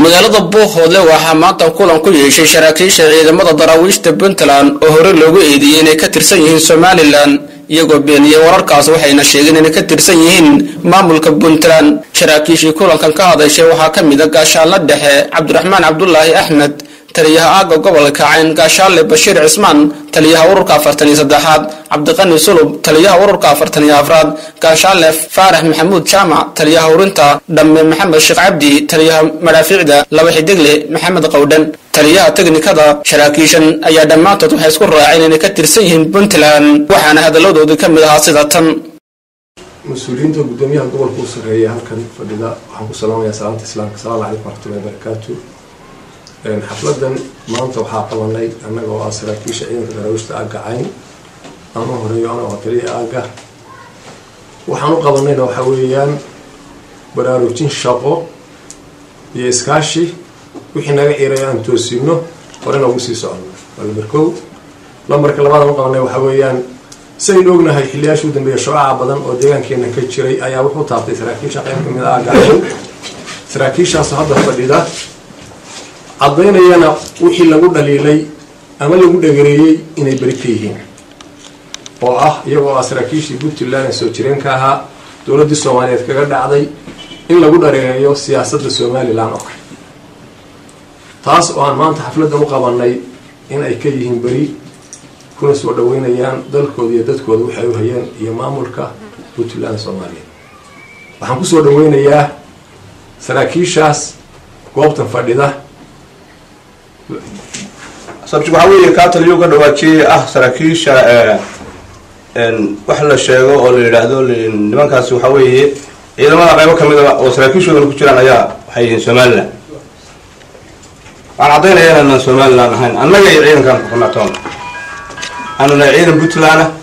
magaalada buuhoodle waxaa maanta kulan ku yeeshay saraakiisha ciidamada daraawiishta puntland oo hore loogu eedeeyey inay ka tirsan yihiin somalilan iyagoo beeniyey wararkaas waxayna sheegeen inay ka tirsan yihiin maamulka puntland saraakiishii kulankan ka hadashay waxaa ka mid a gaashaanla dhexe cabdiraxmaan cabdulaahi axmed taliyaha aaga gobolka cayn gaashaale bashiir cismaan taliyaha ururka afartan iyo saddexaad cabdiqani sulub taliyaha ururka afartan iyo afraad gaashaale faarax maxamuud jaamac taliyaha urinta dhamme maxamed sheekh cabdi taliyaha madhaafiicda laba xidigle maxamed qowdhan taliyaha teknikada saraakiishan ayaa dhammaantood waxay isku raaceen inay ka tirsan yihiin puntland waxaana hadalladoodii ka mid ahaa sida tan mas-uuliyiinta gudoomiyaha gobolka u sarreeya halkan fadhida waxaan ku salaamayaa salaamta islaamka asalaamu calaykum waraxmatullahi barakaatu xafladan maanta waxaa qabanay annaga oo ah saraakiisha ciidanka daraawiishta aagga cayn ama horeeyo anagoo taliya aagga waxaan u qabanayna waxaa weeyaan baraarujin shaqo iyo iskaashi wixii naga ciiray aan toosino horena ugu sii socono waa lambar kow lambarka labaadaan u qabanay waxaa weeyaan saynu ognahay xiliyaasha u dambeeya shucaca badan oo deegaankeena ka jiray ayaa wuxuu taabtay saraakiisha qayb kamid a aagga cayn saraakiishaasoo hadda fadhida caddaynayana wixii lagu dhaliilay ama lagu dhagereeyey inay beri ka yihiin oo ah iyagoo ah saraakiishii puntland ee soo jireenka ahaa dowladdii soomaaliyeed kaga dhacday in lagu dhareereeyo siyaasadda somalilan oo kale taas oo aan maanta xafladdan u qabanay in ay ka yihiin beri kuna soo dhaweynayaan dalkooda iyo dadkooda waxay u hayeen iyo maamulka puntland soomaaliyeed waxaan kusoo dhaweynayaa saraakiishaas goobtan fadhida sabti waxaa weeye kaa taliyo ka dhawaajiyey ah saraakiisha wax la sheego oo la yidhaahdo nimankaasi waxaa weeye ciidamada qaybo kamid a oo saraakiishoodan ku jiraan ayaa waxay yihiin somalilan waxaan caddaynaya inaanan somalilan ahayn annaga iyo ciidankaan kuxunaatoon aanu nahay ciidan puntland ah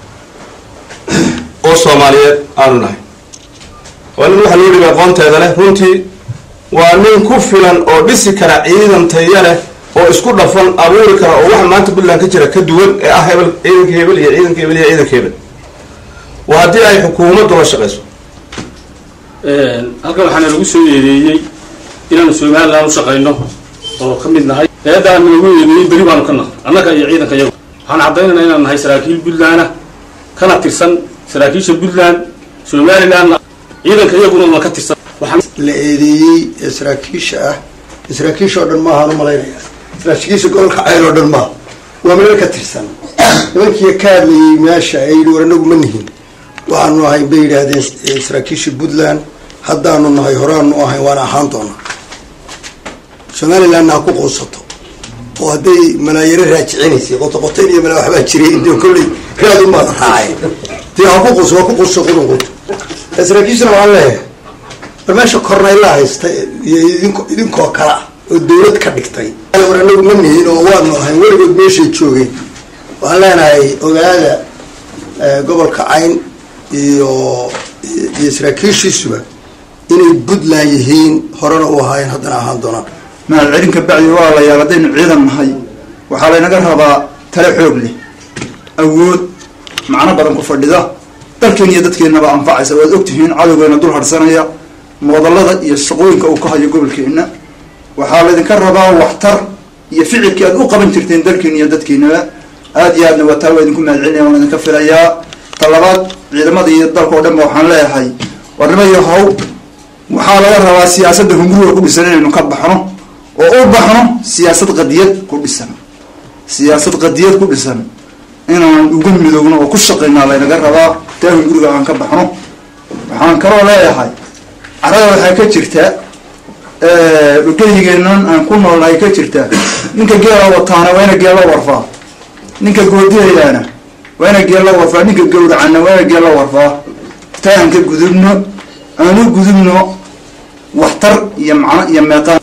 oo soomaaliyeed aanu nahay waa nin waxaa loo dhibay aqoonteeda leh runtii waa nin ku filan oo dhisi kara ciidan taya leh oo isku dhafan abuuri kara oo waxa maanta puntland ka jira ka duwan ee ah hebel ciidanka hebel iyo ciidanka hebel iyo ciidanka hebel waa haddii ay xukuumaddu la shaqayso halkan waxaana lagu soo eedeeyey inaanu somalilan u shaqayno oo ka mid nahay eedaana lagu eedeeyey beri baanu ka nahay annaga iyo ciidanka iyagu waxaan caddaynayna inaan nahay saraakiil puntland kana tirsan saraakiisha puntland somalilan ciidanka iyaguna na ka tirsan la eedeeyey ee saraakiisha ah saraakiisha oo dhan maahaan u malaynaya saraakiisha gobolka cayl oo dhan maaha waa meel ka tirsan nimankii ka hadlayay meesha ay yidhi war anagu ma nihin waxaanu ahay bay yidhaahdeen saraakiisha puntland haddaanu nahay horaanu ahay waana ahaan doona somalilandna ha ku quusato oo hadday malaayaro raajicinaysay qotoqotayn iyo malaa waxbaa jiray int kolley raad umaada raacay dee ha ku quuso waa ku quuso qudunqud saraakiishana waxaan leeyahay war meesha kornayla haysta iyo idink idinkoo kale ah oo dawlad ka dhigtay war anagu ma nihin oo waanu ahay weligood meeshay joogeen waxaan leenahay ogaada gobolka cayn iyo iyo saraakiishiisuba inay puntland yihiin horena u ahaayeen haddana ahaan doonaan mahad celinka bacdi waa la yaab haddaynu ciidan nahay waxaa laynaga rabaa tale xoog leh awood macno badan ku fadhida dalkeen iyo dadkeennaba anfacaysa waad ogtihiin cadowgeena dul harsanaya moodallada iyo shaqooyinka uu ka hayo gobolkeenna waxaa laydinka rabaa waxtar iyo ficilkii aad u qaban jirteen dalkeena iyo dadkeenaba aada iyo aadna waa taa waa idinku mahad celinaya waan idinka filayaa talabaad ciidamada iyo dalka oo dhan ba waxaan leeyahay warnimayo haw waxaa laga rabaa siyaasadda hunguriga ku dhisan inaynu ka baxno oo u baxno siyaasad qadiyad ku dhisan siyaasad qadiyad ku dhisan inaan uga midoogno oo ku shaqaynaa laynaga rabaa taa hunguriga aan ka baxno waxaan kaloo leeyahay carada waxaa ka jirta dhulgeyigeenan aan ku noolnahay ka jirta ninka geela wataana waa ina geella warfaa ninka goodihayaana waa ina geella warfaa ninka gawracana waa ina geella warfaa taa aan ka gudubno aan u gudubno waxtar iyo macno iyo meeqaan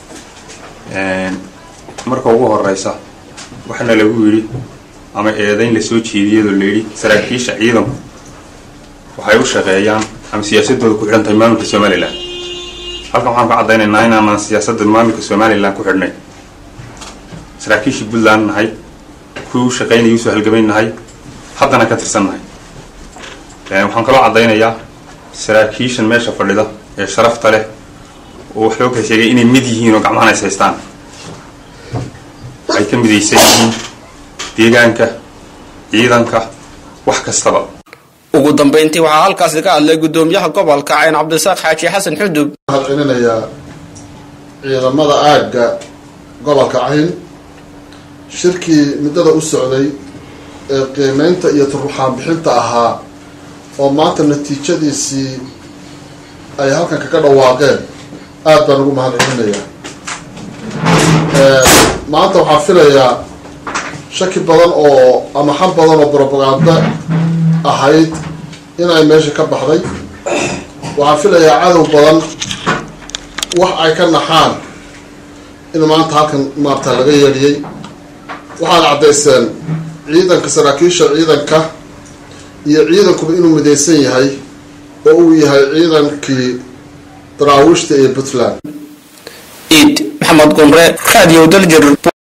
marka ugu horeysa waxaana lagu yidhi ama eedayn lasoo jeediyadoo layidhi saraakiisha ciidanku waxay u shaqeeyaan ama siyaasadooda ku xidhan tahay maamulka somalilan halkan waxaan ka caddaynaynaa inaanan siyaasadda maamulka somalilan ku xidhnay saraakiishii puntland nahay kuwii u shaqaynayay usoo halgamayn nahay haddana ka tirsan nahay waxaan kaloo caddaynayaa saraakiishan meesha fadhida ee sharafta leh oo wax loo kala sheegay inay mid yihiin oo gacmahana is haystaan ay ka midaysan yihiin deegaanka ciidanka wax kastaba ugu dambayntii waxaa halkaasi ka hadlay guddoomiyaha gobolka cayn cabdisaaq xaaji xasan xudub waxaan celinayaa ciidamada aagga gobolka cayn shirkii muddada u socday ee qiimeynta iyo turuxaan bixinta ahaa oo maanta natiijadiisii ay halkan kaga dhawaaqeen aad baan ugu mahad celinayaa maanta waxaan filayaa shaki badan oo ama xan badan oo brobaganda ahayd inay meesha ka baxday waxaan filayaa cadow badan wax ay ka naxaan in maanta halkan maarta laga yeedhiyey waxaad caddayseen ciidanka saraakiisha ciidanka iyo ciidankuba inuu midaysan yahay oo uu yahay ciidankii daraawiishta ee puntland iid maxamed gunre radio daljir